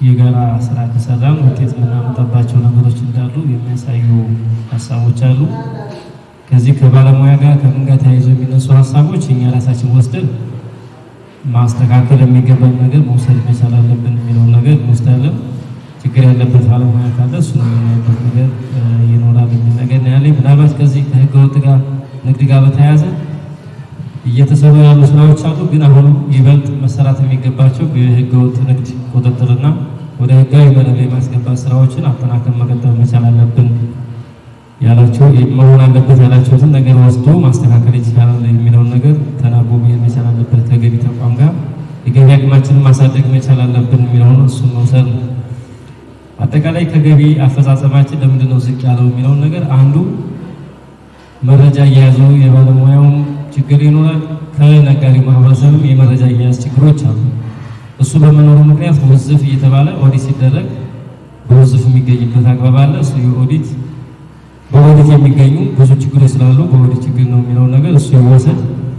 የጋራ ስራ ከሰራን ውጤት የምናመጣባቸው ነገሮች እንዳሉ የሚያሳዩ ሀሳቦች አሉ። ከዚህ ከባለሙያ ጋር ከምን ጋር ተያይዞ የሚነሱ ሀሳቦች እኛ ራሳችን ወስደን ማስተካከል የሚገባን ነገር መውሰድ መቻል አለብን የሚለውን ነገር እንወስዳለን። ችግር ያለበት ባለሙያ ካለ እሱ የምናይበት ነገር ይኖራል የሚል ነገር ነው ያለኝ። ምናልባት ከዚህ ከህገ ወጥ ጋር ንግድ ጋር በተያያዘ እየተሰሩ ያሉ ስራዎች አሉ። ግን አሁንም ይበልጥ መሰራት የሚገባቸው የህገ ወጥ ንግድ ቁጥጥርና ወደ ህጋዊ መረብ የማስገባት ስራዎችን አጠናከር መቀጠል መቻል አለብን ያላቸው መሆን አለበት ያላቸውትን ነገር ወስዶ ማስተካከል ይቻላል የሚለውን ነገር ተናቦ መሄድ መቻል አለበት። ከገቢ ተቋም ጋር የገቢ አቅማችንን ማሳደግ መቻል አለብን የሚለውን እሱን መውሰድ ነው። አጠቃላይ ከገቢ አፈጻጸማችን ለምንድን ነው ዝቅ ያለው የሚለውን ነገር አንዱ መረጃ እየያዙ የባለሙያውም ችግር ይኖራል። ከነጋዴው ማህበረሰብም የመረጃ እየያዝ ችግሮች አሉ። እሱ በመኖሩ ምክንያት ውዝፍ እየተባለ ኦዲት ሲደረግ በውዝፍ የሚገኝበት አግባብ አለ። እሱ የኦዲት በኦዲት የሚገኙ ብዙ ችግሮች ስላሉ በኦዲት ችግር ነው የሚለውን ነገር እሱ ይወሰድ።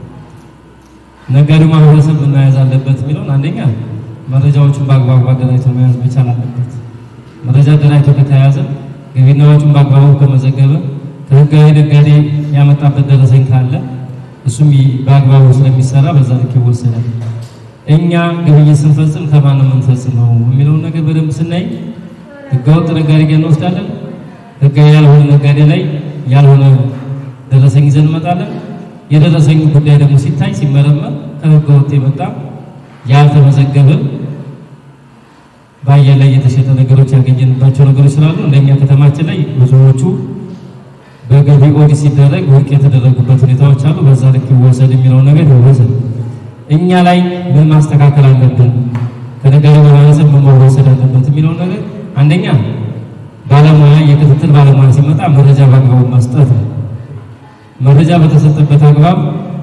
ነጋዴው ማህበረሰብ ምን መያዝ አለበት የሚለውን አንደኛ መረጃዎችን በአግባቡ አደራጅቶ መያዝ መቻል አለበት። መረጃ አደራጅቶ ከተያዘ ገቢና ወጪውን በአግባቡ ከመዘገበ ከህጋዊ ነጋዴ ያመጣበት ደረሰኝ ካለ እሱም በአግባቡ ስለሚሰራ በዛ ልክ ይወሰዳል። እኛ ግብይት ስንፈጽም ከማን ነው የምንፈጽመው የሚለውን ነገር በደንብ ስናይ ህገወጥ ነጋዴ ጋር እንወስዳለን። ህጋዊ ያልሆነ ነጋዴ ላይ ያልሆነ ደረሰኝ ይዘን እንመጣለን። የደረሰኙ ጉዳይ ደግሞ ሲታይ ሲመረመር ከህገወጥ የመጣ ያልተመዘገበ በአየር ላይ የተሸጠ ነገሮች ያገኘንባቸው ነገሮች ስላሉ እንደኛ ከተማችን ላይ ብዙዎቹ በገቢ ኦዲት ሲደረግ ውድቅ የተደረጉበት ሁኔታዎች አሉ። በዛ ልክ ይወሰድ የሚለው ነገር ይወሰድ። እኛ ላይ ምን ማስተካከል አለብን፣ ከነጋዴ ማህበረሰብ ምን መወሰድ አለበት የሚለው ነገር አንደኛ ባለሙያ የክትትል ባለሙያ ሲመጣ መረጃ በአግባቡ መስጠት ነው። መረጃ በተሰጠበት አግባብ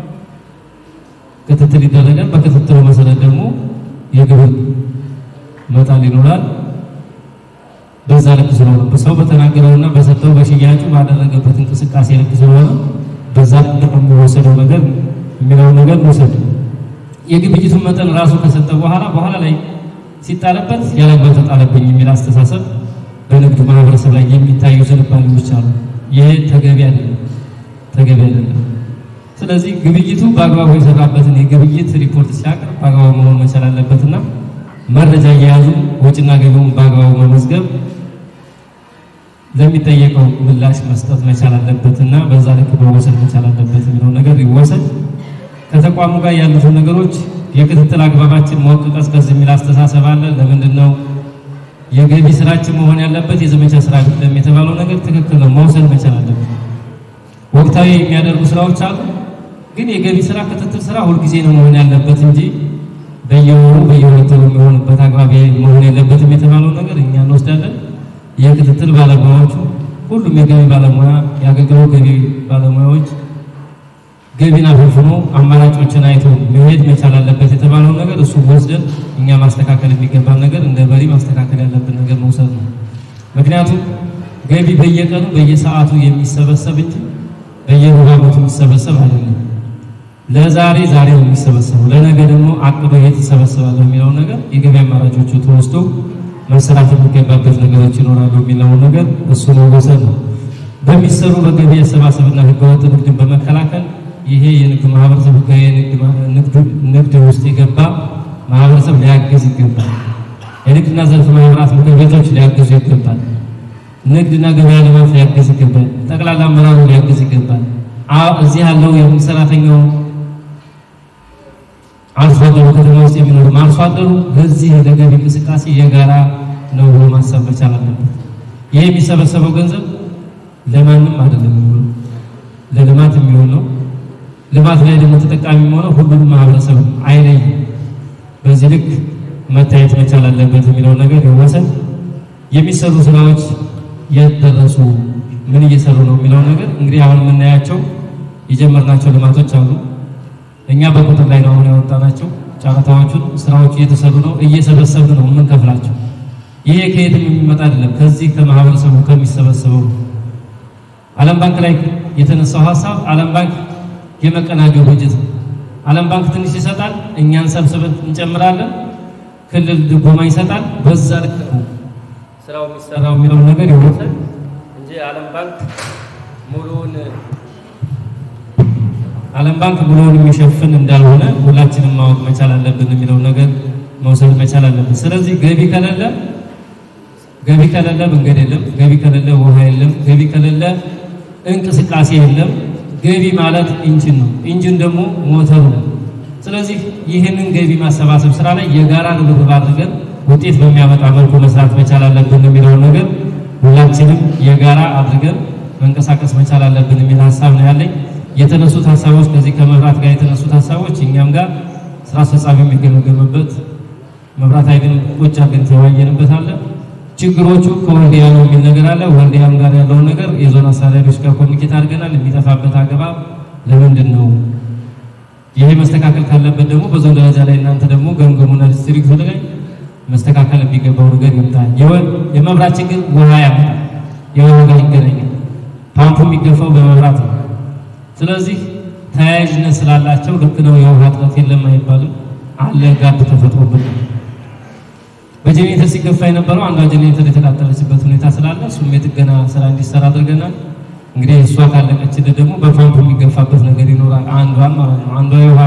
ክትትል ይደረጋል። በክትትሉ መሰረት ደግሞ የግብር መጣል ይኖራል። በዛ ልክ ስለሆነ በሰው በተናገረውና በሰጠው በሽያጩ ባደረገበት እንቅስቃሴ ልክ ስለሆነ በዛ ልክ የሚወሰደው ነገር የሚለው ነገር መውሰድ የግብይቱን መጠን ራሱ ከሰጠ በኋላ በኋላ ላይ ሲጣለበት ያለበት ተጣለብኝ የሚል አስተሳሰብ በንግድ ማህበረሰብ ላይ የሚታዩ ዝንባሌዎች አሉ። ይሄ ተገቢ አይደለም፣ ተገቢ አይደለም። ስለዚህ ግብይቱ በአግባቡ የሰራበትን የግብይት ሪፖርት ሲያቀርብ በአግባቡ መሆን መቻል አለበትና መረጃ እየያዙ ወጪና ገቢውን በአግባቡ መመዝገብ ለሚጠየቀው ምላሽ መስጠት መቻል አለበት እና በዛ ልክ መወሰድ መቻል አለበት የሚለው ነገር ይወሰድ። ከተቋሙ ጋር ያሉትን ነገሮች የክትትል አግባባችን ሞቅ ቀዝቀዝ የሚል አስተሳሰብ አለ። ለምንድን ነው የገቢ ስራችን መሆን ያለበት የዘመቻ ስራ አይደለም የተባለው ነገር ትክክል ነው፣ መውሰድ መቻል አለበት። ወቅታዊ የሚያደርጉ ስራዎች አሉ፣ ግን የገቢ ስራ ክትትል ስራ ሁልጊዜ ነው መሆን ያለበት እንጂ በየወሩ በየሁለት ወሩ የሚሆንበት አግባብ መሆን የለበትም የተባለው ነገር እኛ እንወስዳለን። የክትትል ባለሙያዎቹ ሁሉም የገቢ ባለሙያ የአገልግሎት ገቢ ባለሙያዎች ገቢን አፈፍኖ አማራጮችን አይቶ መሄድ መቻል አለበት የተባለው ነገር እሱ ወስደን እኛ ማስተካከል የሚገባን ነገር እንደ መሪ ማስተካከል ያለብን ነገር መውሰድ ነው። ምክንያቱም ገቢ በየቀኑ በየሰዓቱ የሚሰበሰብ እንጂ በየሩብ ዓመቱ የሚሰበሰብ አይደለም። ለዛሬ ዛሬ ነው የሚሰበሰበው፣ ለነገ ደግሞ አቅዶ የት ይሰበሰባለሁ የሚለውን ነገር የገቢ አማራጮቹ ተወስዶ መሰራት የሚገባበት ነገሮች ይኖራሉ የሚለውን ነገር እሱ መወሰድ ነው። በሚሰሩ በገቢ አሰባሰብና ህገወጥ ንግድን በመከላከል ይሄ የንግድ ማህበረሰብ ህጋዊ ንግድ ውስጥ የገባ ማህበረሰብ ሊያግዝ ይገባል። የንግድና ዘርፍ ማህበራት ምክር ቤቶች ሊያግዙ ይገባል። ንግድና ገበያ ልማት ሊያግዝ ይገባል። ጠቅላላ አመራሩ ሊያግዝ ይገባል። እዚህ ያለው የመንግስት ሰራተኛው አርሶ አደሩ ከተማ ውስጥ የሚኖሩ አርሶ አደሩ በዚህ ለገቢ እንቅስቃሴ የጋራ ነው ብሎ ማሰብ መቻል አለበት። ይህ የሚሰበሰበው ገንዘብ ለማንም አይደለም የሚሆነው ለልማት የሚሆን ነው። ልማት ላይ ደግሞ ተጠቃሚ የሚሆነው ሁሉንም ማህበረሰብ አይለይም። በዚህ ልክ መታየት መቻል አለበት የሚለው ነገር ይወሰድ። የሚሰሩ ስራዎች የት ደረሱ፣ ምን እየሰሩ ነው የሚለው ነገር እንግዲህ አሁን የምናያቸው የጀመርናቸው ልማቶች አሉ። እኛ በቁጥር ላይ ነው አሁን ያወጣናቸው ጨረታዎቹን፣ ስራዎቹ እየተሰሩ ነው፣ እየሰበሰብን ነው የምንከፍላቸው። ይሄ ከየትም የሚመጣ አይደለም፣ ከዚህ ከማህበረሰቡ ከሚሰበሰበው ዓለም ባንክ ላይ የተነሳው ሀሳብ ዓለም ባንክ የመቀናጀው በጀት ነው። ዓለም ባንክ ትንሽ ይሰጣል፣ እኛን ሰብስበን እንጨምራለን። ክልል ድጎማ ይሰጣል። በዛ ልክ ነው ስራው የሚሰራው የሚለውን ነገር ይወሰድ እንጂ ዓለም ባንክ ሙሉውን ዓለም ባንክ ሙሉውን የሚሸፍን እንዳልሆነ ሁላችንም ማወቅ መቻል አለብን የሚለውን ነገር መውሰድ መቻል አለብን። ስለዚህ ገቢ ከሌለ ገቢ ከሌለ መንገድ የለም፣ ገቢ ከሌለ ውሃ የለም፣ ገቢ ከሌለ እንቅስቃሴ የለም። ገቢ ማለት ኢንጂን ነው፣ ኢንጂን ደግሞ ሞተሩ ነው። ስለዚህ ይህንን ገቢ ማሰባሰብ ስራ ላይ የጋራ ርብርብ አድርገን ውጤት በሚያመጣ መልኩ መስራት መቻል አለብን የሚለውን ነገር ሁላችንም የጋራ አድርገን መንቀሳቀስ መቻል አለብን የሚል ሀሳብ ነው ያለኝ። የተነሱት ሀሳቦች ከዚህ ከመብራት ጋር የተነሱት ሀሳቦች እኛም ጋር ስራ አስፈጻሚ የሚገመገምበት መብራት ኃይልን ቁጭ አድርገን ተወያየንበት አለ። ችግሮቹ ከወልዲያ ነው የሚል ነገር አለ። ወልዲያም ጋር ያለውን ነገር የዞን አስተዳዳሪዎች ጋር ኮሚኒኬት አድርገናል። የሚጠፋበት አገባብ ለምንድን ነው? ይሄ መስተካከል ካለበት ደግሞ በዞን ደረጃ ላይ እናንተ ደግሞ ገምገሙና ዲስትሪክቱ ላይ መስተካከል የሚገባው ነገር ይምጣል። የመብራት ችግር ውሃ ያመጣል። የውሃ ጋር ይገናኛል። ፓምፑ የሚገፋው በመብራት ነው። ስለዚህ ተያያዥነት ስላላቸው ልክ ነው። የውሃ እጥረት የለም አይባልም። አለ ጋብ ተፈጥሮበት በጀኔሬተር ሲገፋ የነበረው አንዷ ጀኔሬተር የተቃጠለችበት ሁኔታ ስላለ እሱም የጥገና ስራ እንዲሰራ አድርገናል። እንግዲህ እሷ ካለቀችልን ደግሞ በፓምፕ የሚገፋበት ነገር ይኖራል። አንዷን ማለት ነው። አንዷ የውሃ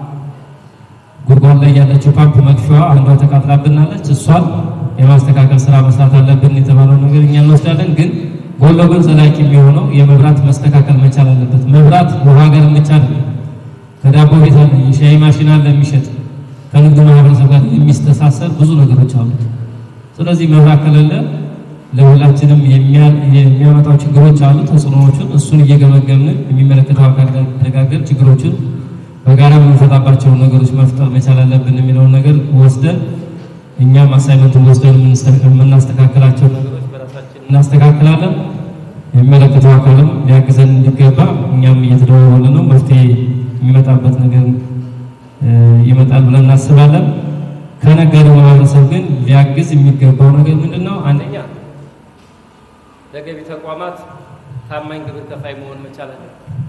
ጉድጓድ ላይ ያለችው ፓምፕ መጥፊያዋ አንዷ ተቃጥላብናለች። እሷን የማስተካከል ስራ መስራት አለብን የተባለው ነገር እኛ እንወስዳለን። ግን ጎን ለጎን ዘላቂ የሚሆነው የመብራት መስተካከል መቻል አለበት። መብራት ውሃ ጋር ብቻ ነው። ከዳቦ ቤት አለ፣ የሻይ ማሽን አለ የሚሸጥ ከንግድ ማህበረሰብ ጋር የሚስተሳሰር ብዙ ነገሮች አሉ። ስለዚህ መብራት ከሌለ ለሁላችንም የሚያመጣው ችግሮች አሉ፣ ተጽዕኖዎቹን እሱን እየገመገምን የሚመለከተው አካል ጋር ተነጋገር ችግሮችን በጋራ የምንፈታባቸው ነገሮች መፍጠር መቻል አለብን የሚለውን ነገር ወስደን እኛም አሳይመንቱን ወስደን የምናስተካከላቸው ነገሮች በራሳችን እናስተካክላለን። የሚመለከተው አካልም ሊያግዘን እንዲገባ እኛም እየተደዋወለ ነው። መፍትሄ የሚመጣበት ነገር ይመጣል ብለን እናስባለን። ከነጋዴው ማህበረሰብ ግን ሊያግዝ የሚገባው ነገር ምንድን ነው? አንደኛ ለገቢ ተቋማት ታማኝ ግብር ከፋይ መሆን መቻል አለ።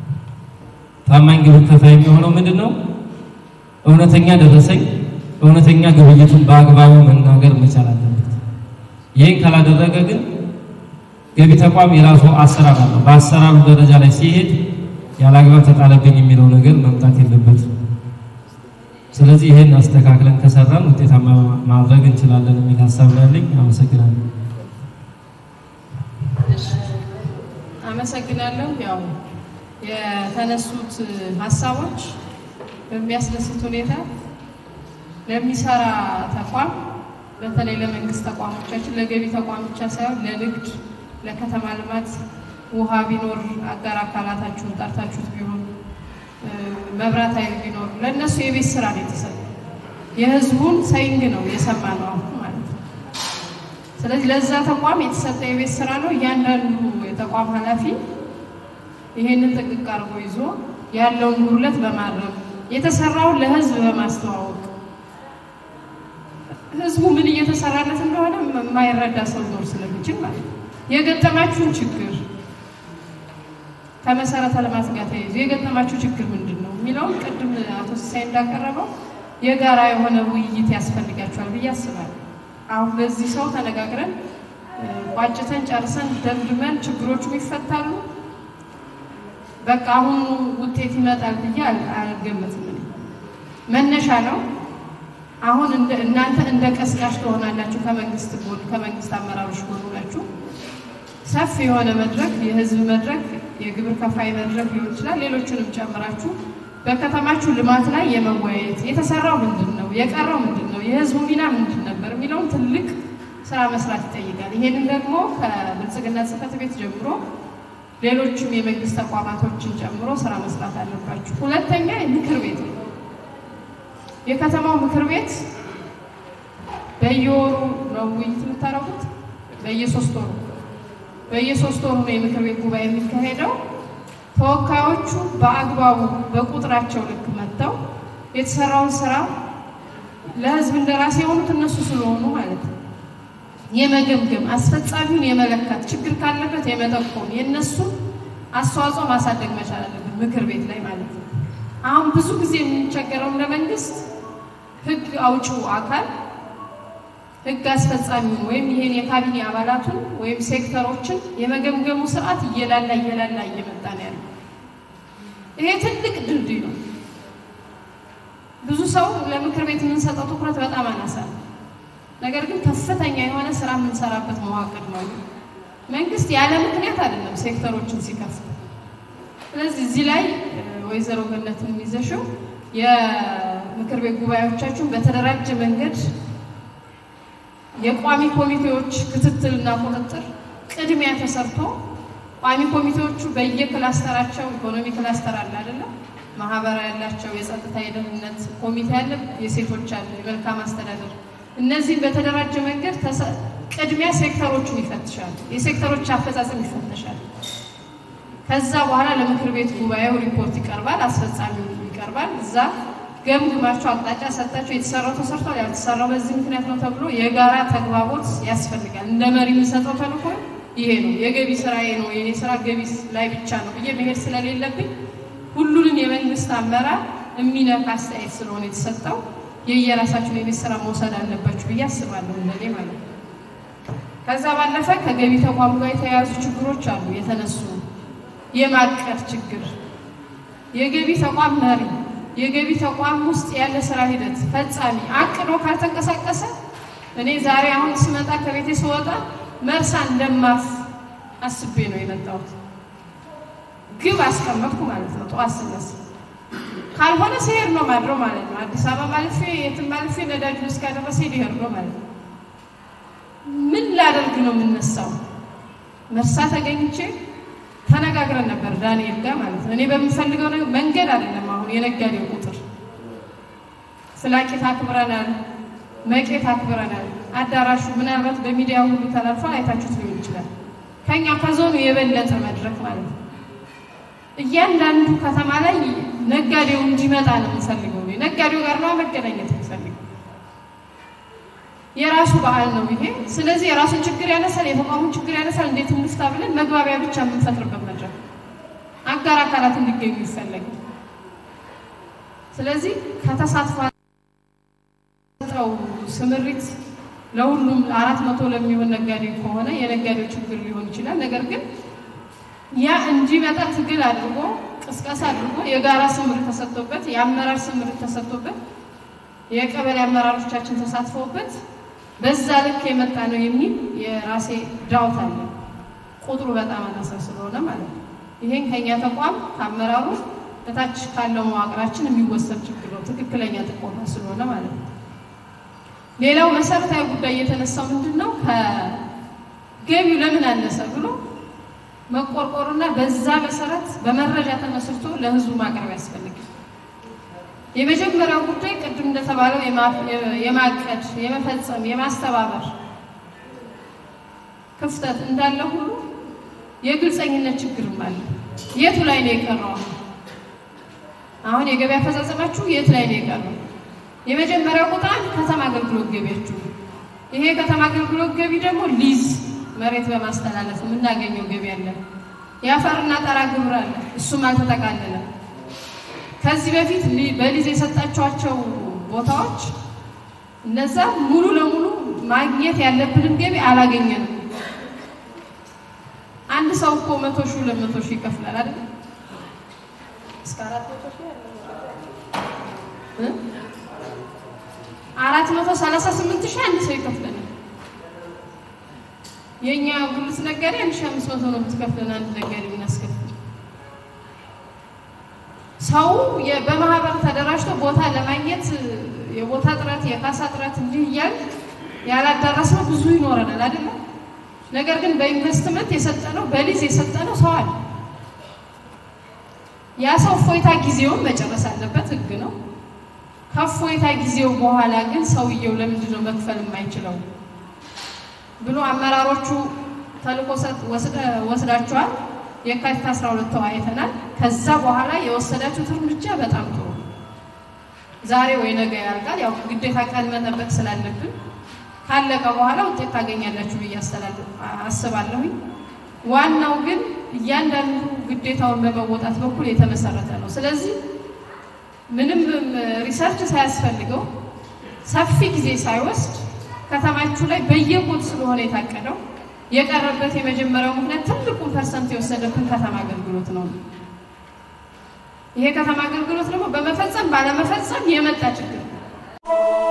ታማኝ ግብር ከፋይ የሚሆነው ምንድን ነው? እውነተኛ ደረሰኝ፣ እውነተኛ ግብይቱን በአግባቡ መናገር መቻል አለበት። ይህን ካላደረገ ግን ገቢ ተቋም የራሱ አሰራር አለው። በአሰራሩ ደረጃ ላይ ሲሄድ ያለ አግባብ ተጣለብኝ የሚለው ነገር መምጣት የለበትም። ስለዚህ ይህን አስተካክለን ከሰራን ውጤታማ ማድረግ እንችላለን የሚል ሀሳብ ነው ያለኝ። አመሰግናለሁ። አመሰግናለሁ። ያው የተነሱት ሀሳቦች በሚያስደስት ሁኔታ ለሚሰራ ተቋም በተለይ ለመንግስት ተቋሞቻችን ለገቢ ተቋም ብቻ ሳይሆን ለንግድ፣ ለከተማ ልማት ውሃ ቢኖር አጋር አካላታችሁን ጠርታችሁት ቢሆን መብራት ኃይል ቢኖር ለእነሱ የቤት ስራ ነው የተሰጠው። የህዝቡን ሰይንግ ነው የሰማ ነው አሁን ማለት ነው። ስለዚህ ለዛ ተቋም የተሰጠ የቤት ስራ ነው። እያንዳንዱ የተቋም ኃላፊ ይሄንን ጥንቅቅ አድርጎ ይዞ ያለውን ጉድለት በማረም የተሰራውን ለህዝብ በማስተዋወቅ ህዝቡ ምን እየተሰራለት እንደሆነ የማይረዳ ሰው ሊኖር ስለሚችል ማለት ነው። የገጠማችሁን ችግር ከመሰረተ ልማት ጋር ተያይዞ የገጠማችሁ ችግር ምንድን ነው የሚለውን ቅድም አቶ ሲሳይ እንዳቀረበው የጋራ የሆነ ውይይት ያስፈልጋቸዋል ብዬ አስባለሁ። አሁን በዚህ ሰው ተነጋግረን ቋጭተን ጨርሰን ደምድመን ችግሮቹ ይፈታሉ፣ በቃ አሁኑ ውጤት ይመጣል ብዬ አልገመትም። መነሻ ነው። አሁን እናንተ እንደ ቀስቃሽ ትሆናላችሁ። ከመንግስት ጎን ከመንግስት አመራሮች ጎን ሆናችሁ ሰፊ የሆነ መድረክ የህዝብ መድረክ የግብር ከፋይ መድረክ ሊሆን ይችላል። ሌሎችንም ጨምራችሁ በከተማችሁ ልማት ላይ የመወያየት የተሰራው ምንድን ነው፣ የቀረው ምንድን ነው፣ የህዝቡ ሚና ምንድን ነበር የሚለውን ትልቅ ስራ መስራት ይጠይቃል። ይሄንን ደግሞ ከብልጽግና ጽሕፈት ቤት ጀምሮ ሌሎችም የመንግስት ተቋማቶችን ጨምሮ ስራ መስራት አለባችሁ። ሁለተኛ ምክር ቤት ነው። የከተማው ምክር ቤት በየወሩ ነው ውይይት የምታደርጉት? በየሶስት ወሩ በየሶስት ወሩ ነው የምክር ቤት ጉባኤ የሚካሄደው። ተወካዮቹ በአግባቡ በቁጥራቸው ልክ መጥተው የተሰራውን ስራ ለህዝብ እንደራሴ የሆኑት እነሱ ስለሆኑ ማለት ነው የመገምገም አስፈጻሚውን የመለካት ችግር ካለበት የመጠቆም የእነሱን አስተዋጽኦ ማሳደግ መቻል አለብን ምክር ቤት ላይ ማለት ነው። አሁን ብዙ ጊዜ የምንቸገረው እንደ መንግስት ህግ አውጪው አካል ህግ አስፈጻሚውን ወይም ይሄን የካቢኔ አባላቱን ወይም ሴክተሮችን የመገምገሙ ስርዓት እየላላ እየላላ እየመጣ ነው ያለው። ይሄ ትልቅ ድልድይ ነው። ብዙ ሰው ለምክር ቤት የምንሰጠው ትኩረት በጣም አናሳ ነው። ነገር ግን ከፍተኛ የሆነ ስራ የምንሰራበት መዋቅር ነው። መንግስት ያለ ምክንያት አይደለም ሴክተሮችን ሲከፍት። ስለዚህ እዚህ ላይ ወይዘሮ ገነትን የሚዘሽው የምክር ቤት ጉባኤዎቻችሁን በተደራጀ መንገድ የቋሚ ኮሚቴዎች ክትትልና ቁጥጥር ቅድሚያ ተሰርቶ ቋሚ ኮሚቴዎቹ በየክላስተራቸው ኢኮኖሚ ክላስተር አለ አይደለም፣ ማህበራዊ ያላቸው፣ የጸጥታ የደህንነት ኮሚቴ አለ፣ የሴቶች አለ፣ የመልካም አስተዳደር እነዚህም በተደራጀ መንገድ ቅድሚያ ሴክተሮቹን ይፈትሻል። የሴክተሮች አፈጻጸም ይፈተሻል። ከዛ በኋላ ለምክር ቤት ጉባኤው ሪፖርት ይቀርባል፣ አስፈጻሚው ይቀርባል። እዛ ገምግማቸው አቅጣጫ ሰጣቸው። የተሰራው ተሰርቷል፣ ያልተሰራው በዚህ ምክንያት ነው ተብሎ የጋራ ተግባቦት ያስፈልጋል። እንደ መሪ የምንሰጠው ተልእኮ ይሄ ነው። የገቢ ስራዬ ነው የኔ ስራ ገቢ ላይ ብቻ ነው ብዬ መሄድ ስለሌለብኝ ሁሉንም የመንግስት አመራር የሚነካ አስተያየት ስለሆነ የተሰጠው የየራሳችሁን የቤት ስራ መውሰድ አለባችሁ ብዬ አስባለሁ፣ እንደኔ ማለት ነው። ከዛ ባለፈ ከገቢ ተቋሙ ጋር የተያያዙ ችግሮች አሉ የተነሱ የማቀድ ችግር፣ የገቢ ተቋም መሪ፣ የገቢ ተቋም ውስጥ ያለ ስራ ሂደት ፈጻሚ አቅዶ ካልተንቀሳቀሰ እኔ ዛሬ አሁን ስመጣ ከቤቴ ስወጣ መርሳ እንደማፍ አስቤ ነው የመጣሁት። ግብ አስቀመጥኩ ማለት ነው። ጠዋት ስነሳ ካልሆነ ሲሄድ ነው ማድረው ማለት ነው። አዲስ አበባ ማልፌ የትም ማልፌ ነዳጁ እስካደረሰ ሊሄድ ነው ማለት ነው። ምን ላደርግ ነው የምነሳው? መርሳ ተገኝቼ ተነጋግረን ነበር ዳንኤል ጋር ማለት ነው። እኔ በምፈልገው መንገድ አይደለም አሁን የነጋዴው ቁጥር ፍላቄት አክብረናል፣ መቄት አክብረናል። አዳራሹ ምናልባት በሚዲያ ሁሉ ተላልፏል፣ አይታችሁት ሊሆን ይችላል። ከኛ ከዞኑ የበለጠ መድረክ ማለት ነው። እያንዳንዱ ከተማ ላይ ነጋዴው እንዲመጣ ነው የምንፈልገው። ነጋዴው ጋር ነው መገናኘት የምንፈልገው። የራሱ በዓል ነው ይሄ። ስለዚህ የራሱን ችግር ያነሳል፣ የተቋሙን ችግር ያነሳል። እንዴት እንፍታ ብለን መግባቢያ ብቻ የምንፈጥርበት መድረክ፣ አጋር አካላት እንዲገኙ ይፈለጋል። ስለዚህ ከተሳትፎ ጠው ስምሪት ለሁሉም አራት መቶ ለሚሆን ነጋዴ ከሆነ የነጋዴው ችግር ሊሆን ይችላል። ነገር ግን ያ እንዲመጣ ትግል አድርጎ ቅስቀሳ አድርጎ የጋራ ስምሪት ተሰጥቶበት የአመራር ስምሪት ተሰጥቶበት የቀበሌ አመራሮቻችን ተሳትፈውበት በዛ ልክ የመጣ ነው የሚል የራሴ ዳውት አለ። ቁጥሩ በጣም አናሳ ስለሆነ ማለት ነው። ይሄን ከኛ ተቋም ከአመራሩ በታች ካለው መዋቅራችን የሚወሰድ ችግር ነው፣ ትክክለኛ ጥቆማ ስለሆነ ማለት ነው። ሌላው መሰረታዊ ጉዳይ የተነሳው ምንድን ነው? ከገቢው ለምን አነሰ ብሎ መቆርቆሩና በዛ መሰረት በመረጃ ተመስርቶ ለህዝቡ ማቅረብ ያስፈልጋል። የመጀመሪያው ጉዳይ ቅድም እንደተባለው የማቀድ፣ የመፈጸም፣ የማስተባበር ክፍተት እንዳለ ሁሉ የግልፀኝነት ችግርም አለ። የቱ ላይ ነው የቀረው? አሁን የገቢ አፈጻጸማችሁ የት ላይ ነው የቀረው? የመጀመሪያው ቁጥር አንድ ከተማ አገልግሎት ገቢያችሁ። ይሄ ከተማ አገልግሎት ገቢ ደግሞ ሊዝ መሬት በማስተላለፍ የምናገኘው ገቢ አለ። የአፈርና ጠራ ግብር አለ፣ እሱም አልተጠቃለለም። ከዚህ በፊት በሊዝ የሰጣችኋቸው ቦታዎች እነዛ ሙሉ ለሙሉ ማግኘት ያለብንን ገቢ አላገኘንም። አንድ ሰው እኮ መቶ ሺህ ሁለት መቶ ሺህ ይከፍላል አይደል? እስከ አራት መቶ ሺህ አራት መቶ ሰላሳ ስምንት ሺህ አንድ ሰው ይከፍለናል። የእኛ ጉልት ነጋዴ አንድ ሺህ አምስት መቶ ነው የምትከፍለን አንድ ነጋዴ የምናስከፍል ሰው በማህበር ተደራጅቶ ቦታ ለማግኘት የቦታ ጥረት፣ የካሳ ጥረት እንዲህ እያል ያላዳረስነው ብዙ ይኖረናል አይደለም። ነገር ግን በኢንቨስትመንት የሰጠነው በሊዝ የሰጠነው ሰው አለ። ያ ሰው እፎይታ ጊዜውን መጨረስ አለበት፣ ህግ ነው። ከእፎይታ ጊዜው በኋላ ግን ሰውየው ለምንድን ነው መክፈል የማይችለው ብሎ አመራሮቹ ተልእኮ ወስዳቸዋል። የካቲት 12 ተወያይተናል። ከዛ በኋላ የወሰዳችሁት እርምጃ በጣም ጥሩ። ዛሬ ወይ ነገ ያልቃል። ያው ግዴታ ቀን መጠበቅ ስላለብን ካለቀ በኋላ ውጤት ታገኛላችሁ ብዬ አስባለሁኝ። ዋናው ግን እያንዳንዱ ግዴታውን በመወጣት በኩል የተመሰረተ ነው። ስለዚህ ምንም ሪሰርች ሳያስፈልገው ሰፊ ጊዜ ሳይወስድ ከተማችሁ ላይ በየኮድ ስለሆነ የታቀደው የቀረበት የመጀመሪያው ምክንያት ትልቁን ፐርሰንት የወሰደብን ከተማ አገልግሎት ነው። ይሄ ከተማ አገልግሎት ደግሞ በመፈጸም ባለመፈጸም የመጣ ችግር ነው።